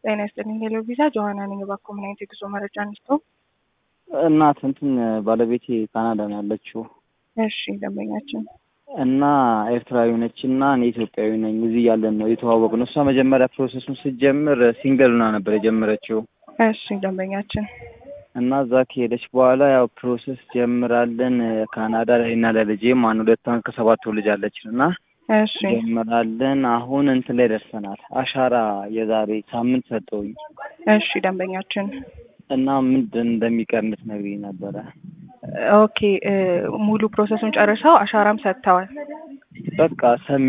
ጤና ይስጥልኝ። ሄሎ ቪዛ ጆሀና ነኝ። እባክዎ ምን አይነት የጉዞ መረጃ እንስጦ? እናት እንትን ባለቤቴ ካናዳ ነው ያለችው እሺ ደንበኛችን እና ኤርትራዊ ነች እና እኔ ኢትዮጵያዊ ነኝ። እዚህ ያለን ነው የተዋወቅ ነው። እሷ መጀመሪያ ፕሮሰሱን ስትጀምር ሲንገል ሆና ነበር የጀመረችው እሺ ደንበኛችን እና እዛ ከሄደች በኋላ ያው ፕሮሰስ ጀምራለን ካናዳ ላይ እና ለልጄ ማን ሁለት አመት ከሰባት ወር ልጅ አለችን እና እሺ ጀምራለን። አሁን እንትን ላይ ደርሰናል። አሻራ የዛሬ ሳምንት ሰጠውኝ እሺ ደንበኛችን እና ምንድን እንደሚቀር እንድትነግሪኝ ነበረ። ኦኬ ሙሉ ፕሮሰሱን ጨርሰው አሻራም ሰጥተዋል። በቃ ሰሚ